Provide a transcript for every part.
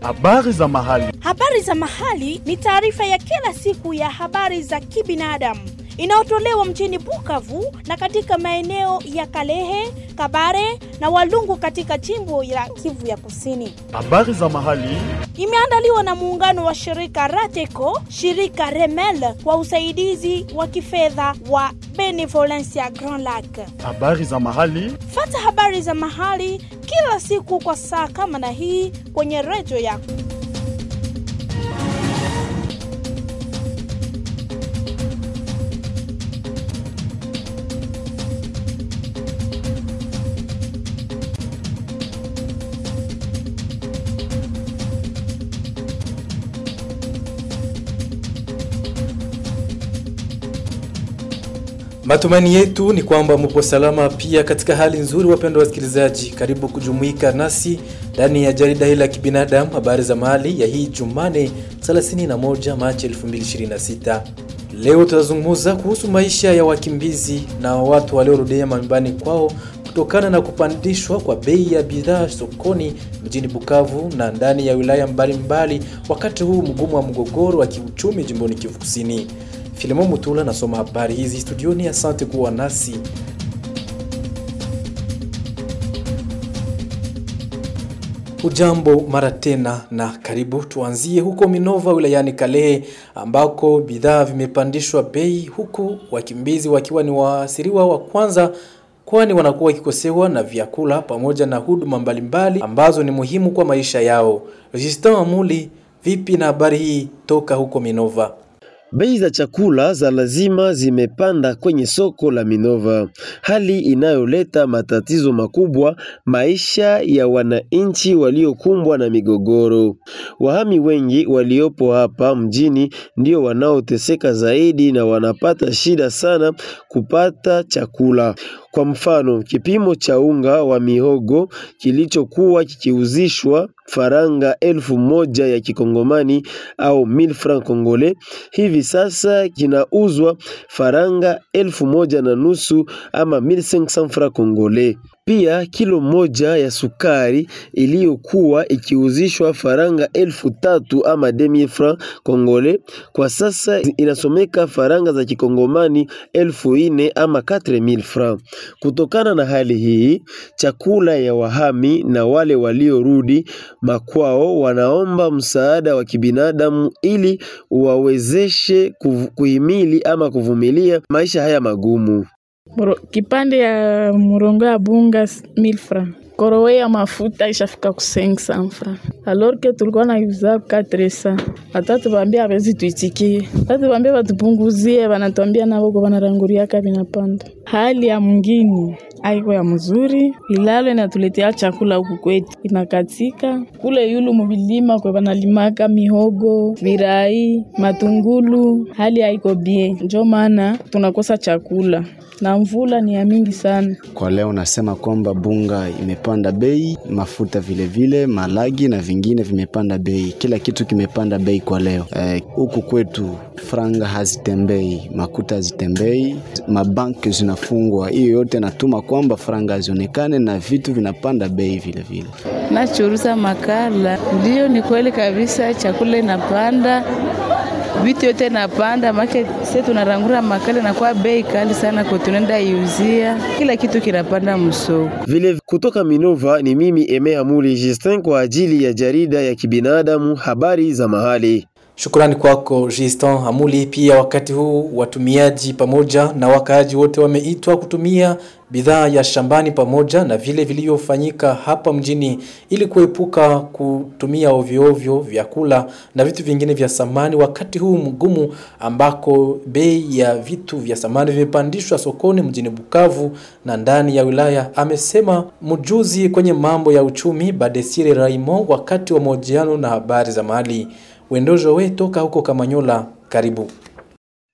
Habari za mahali. Habari za mahali ni taarifa ya kila siku ya habari za kibinadamu inayotolewa mjini Bukavu na katika maeneo ya Kalehe, Kabare na Walungu katika jimbo la Kivu ya Kusini. Habari za mahali. Imeandaliwa na muungano wa shirika Rateco, shirika Remel kwa usaidizi wa kifedha wa Benevolencia Grand Lac. Habari za mahali. Fata habari za mahali kila siku kwa saa kama na hii kwenye redio yako. Matumaini yetu ni kwamba mpo salama pia katika hali nzuri, wapendwa wasikilizaji. Karibu kujumuika nasi ndani ya jarida hili la kibinadamu, habari za mahali ya hii Jumane 31 Machi 2026. Leo tutazungumza kuhusu maisha ya wakimbizi na watu waliorudia manyumbani kwao kutokana na kupandishwa kwa bei ya bidhaa sokoni mjini Bukavu na ndani ya wilaya mbalimbali mbali, wakati huu mgumu wa mgogoro wa kiuchumi jimboni Kivu Kusini. Filemon Mutula nasoma habari hizi studioni. Asante kuwa nasi. Ujambo mara tena na karibu. Tuanzie huko Minova wilayani Kalehe ambako bidhaa vimepandishwa bei, huku wakimbizi wakiwa ni waasiriwa wa kwanza kwani wanakuwa wakikosewa na vyakula pamoja na huduma mbalimbali ambazo ni muhimu kwa maisha yao. Justin Amuli, vipi na habari hii toka huko Minova? Bei za chakula za lazima zimepanda kwenye soko la Minova, hali inayoleta matatizo makubwa maisha ya wananchi waliokumbwa na migogoro. Wahami wengi waliopo hapa mjini ndio wanaoteseka zaidi na wanapata shida sana kupata chakula. Kwa mfano, kipimo cha unga wa mihogo kilichokuwa kikiuzishwa faranga elfu moja ya kikongomani au mille francs congolais hivi sasa kinauzwa faranga elfu moja na nusu ama 1500 francs congolais. Pia kilo moja ya sukari iliyokuwa ikiuzishwa faranga elfu tatu ama 2000 francs congolais kwa sasa inasomeka faranga za kikongomani elfu ine ama 4000 francs. Kutokana na hali hii, chakula ya wahami na wale waliorudi makwao wanaomba msaada wa kibinadamu ili wawezeshe kuhimili ama kuvumilia maisha haya magumu. Muro, kipande ya murongo ya bunga 1000 francs korowe ya mafuta ishafika ku 500 francs alors que tulikuwa na yuza 400 hata tubambia hawezi tuitikie hata tubambia batupunguzie banatuambia nabo kwa banaranguriaka vinapanda hali ya mwingine aiko ya mzuri ilalo inatuletea chakula huku kwetu inakatika kule yulu mubilima kwe banalimaka mihogo virai matungulu hali haiko bie njo maana tunakosa chakula na mvula ni ya mingi sana. Kwa leo nasema kwamba bunga imepanda bei, mafuta vile vile, malagi na vingine vimepanda bei, kila kitu kimepanda bei kwa leo. Huku eh, kwetu franga hazitembei, makuta hazitembei, mabanki zinafungwa. Hiyo yote natuma kwamba franga hazionekane na vitu vinapanda bei vile vile. Nachuruza makala, ndio ni kweli kabisa, chakula inapanda vitu yote napanda make se tunarangura makali na kwa bei kali sana kwa tunaenda iuzia kila kitu kinapanda msoko. Vile kutoka Minova ni mimi Emea Muli Justin kwa ajili ya jarida ya kibinadamu habari za mahali. Shukrani kwako Justin Hamuli. Pia wakati huu watumiaji pamoja na wakaaji wote wameitwa kutumia bidhaa ya shambani pamoja na vile vilivyofanyika hapa mjini ili kuepuka kutumia ovyo ovyo vyakula na vitu vingine vya samani wakati huu mgumu ambako bei ya vitu vya samani vimepandishwa sokoni mjini Bukavu na ndani ya wilaya, amesema mjuzi kwenye mambo ya uchumi Badesire Raymond wakati wa mahojiano na habari za mahali. Wendojo we toka huko Kamanyola, karibu.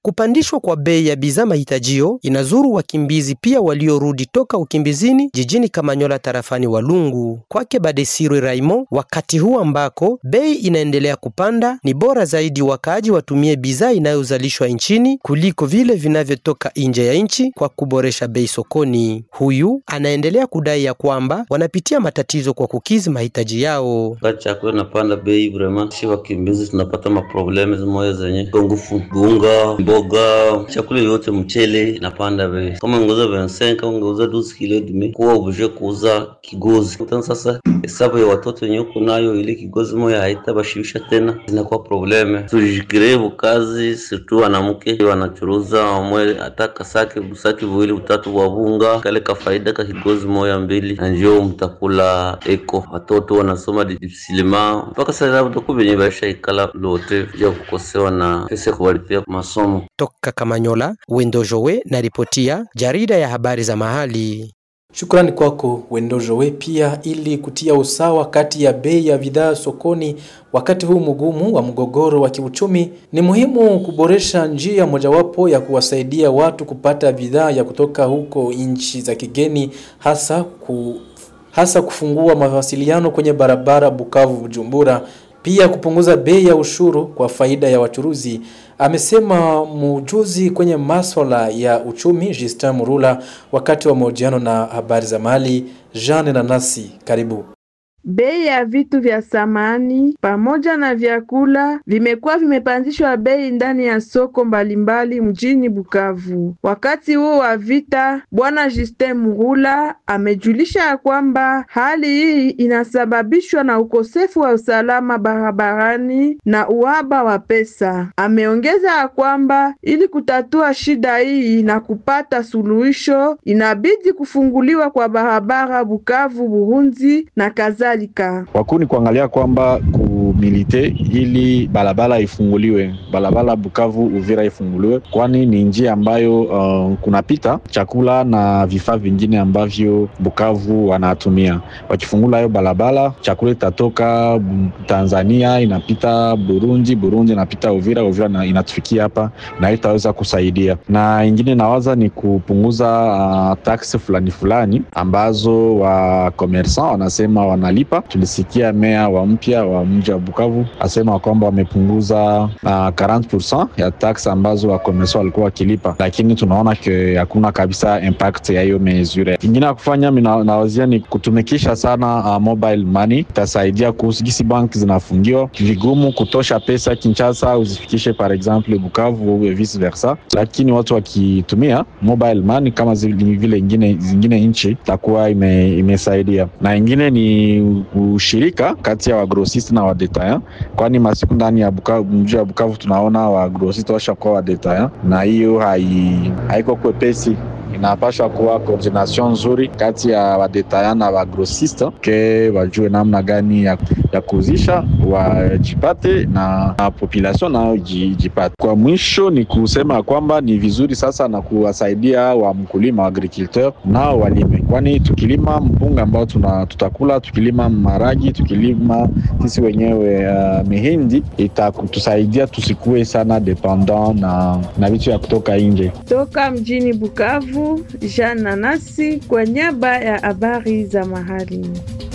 Kupandishwa kwa bei ya bidhaa mahitajio inazuru wakimbizi pia waliorudi toka ukimbizini jijini Kamanyola tarafani Walungu. Kwake Badesirwe Raimo, wakati huu ambako bei inaendelea kupanda, ni bora zaidi wakaaji watumie bidhaa inayozalishwa nchini kuliko vile vinavyotoka nje ya nchi kwa kuboresha bei sokoni. Huyu anaendelea kudai ya kwamba wanapitia matatizo kwa kukizi mahitaji yao. Wakati chakula inapanda bei vrema, si wakimbizi tunapata maprobleme zimoya zenye ngufu, bunga, mboga, chakula yote, mchele inapanda bei. Kama ungeuza 25 kama ungeuza 12 kilo dume, kuwa oblige kuuza kigozi. Tena sasa hesabu ya watoto yenye uko nayo, ile kigozi moya haitabashibisha tena, zinakuwa probleme. Tujikiree bukazi, situ wanamke wanachuruza wamwe hata kasake busaki viwili utatu wa bunga, kale kafaida ka kigozi moya mbili, na njoo mtakula eko. Watoto wanasoma disilima mpaka sasa labda ku benye baisha ikala lote ya kukosewa na pesa ya kuwalipia masomo. Toka Kamanyola, Wendo Jowe na ripotia jarida ya habari za mahali. Shukrani kwako Wendojowe. Pia ili kutia usawa kati ya bei ya bidhaa sokoni wakati huu mgumu wa mgogoro wa kiuchumi, ni muhimu kuboresha njia mojawapo ya kuwasaidia watu kupata bidhaa ya kutoka huko nchi za kigeni, hasa ku, hasa kufungua mawasiliano kwenye barabara Bukavu Bujumbura, pia kupunguza bei ya ushuru kwa faida ya wachuruzi, amesema mujuzi kwenye maswala ya uchumi Justin Murula wakati wa mahojiano na habari za mali. Jean Nanasi, karibu. Bei ya vitu vya samani pamoja na vyakula vimekuwa vimepandishwa bei ndani ya soko mbalimbali mjini Bukavu. Wakati huo wa vita, Bwana Justin Murula amejulisha ya kwamba hali hii inasababishwa na ukosefu wa usalama barabarani na uhaba wa pesa. Ameongeza ya kwamba ili kutatua shida hii na kupata suluhisho, inabidi kufunguliwa kwa barabara Bukavu Burundi na kadhalika. Wakuu ni kuangalia kwamba kumilite ili barabara ifunguliwe, barabara Bukavu Uvira ifunguliwe, kwani ni njia ambayo uh, kunapita chakula na vifaa vingine ambavyo Bukavu wanatumia. Wakifungula hiyo barabara, chakula itatoka Tanzania inapita Burundi, Burundi inapita Uvira, Uvira na inatufikia hapa na itaweza kusaidia. Na ingine nawaza ni kupunguza uh, taksi fulani fulani ambazo wa commerçant wanasema wanalipa. Tulisikia meya wa mpya wa mji wa Bukavu asema kwamba wamepunguza uh, 40% ya tax ambazo wakomersa walikuwa wakilipa, lakini tunaona ke hakuna kabisa impact ya hiyo mesure. Ingine ya kufanya nawazia ni kutumikisha sana uh, mobile money, itasaidia kuhusu gisi banki zinafungiwa, vigumu kutosha pesa Kinshasa uzifikishe par exemple Bukavu au vice versa, lakini watu wakitumia mobile money kama vile ingine zingine nchi itakuwa ime, imesaidia na ingine ni ushirika kati ya wagrosist na wadetaya, kwani masiku ndani ya Bukavu, mji wa Bukavu tunaona wagrosist washakuwa wadetaya, na hiyo hai, haiko kwepesi inapashwa kuwa koordination nzuri kati ya wadetaya na wagrosiste ke wajue namna gani ya, ya kuuzisha wajipate na, na population nayo jipate. Kwa mwisho ni kusema kwamba ni vizuri sasa na kuwasaidia wa mkulima wa agriculteur nao walime, kwani tukilima mpunga ambao tuna, tutakula tukilima maragi tukilima sisi wenyewe uh, mihindi itatusaidia tusikue sana dependant na, na vitu ya kutoka nje. Toka mjini Bukavu, Jean Nanasi kwa niaba ya habari za mahali.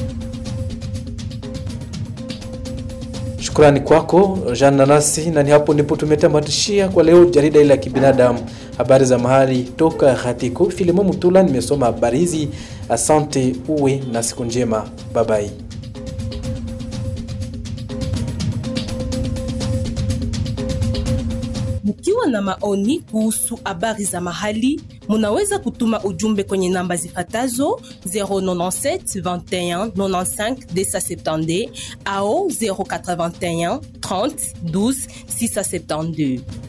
Shukrani kwako Jean Nanasi, na ni hapo ndipo tumetamatishia kwa leo jarida ile ya kibinadamu, habari za mahali toka Hatiko. Filimo Mutula nimesoma habari hizi. Asante, uwe na siku njema, babai. Mkiwa na maoni kuhusu habari za mahali, munaweza kutuma ujumbe kwenye namba zifatazo 097 21 95 270 au 081 30 12 672.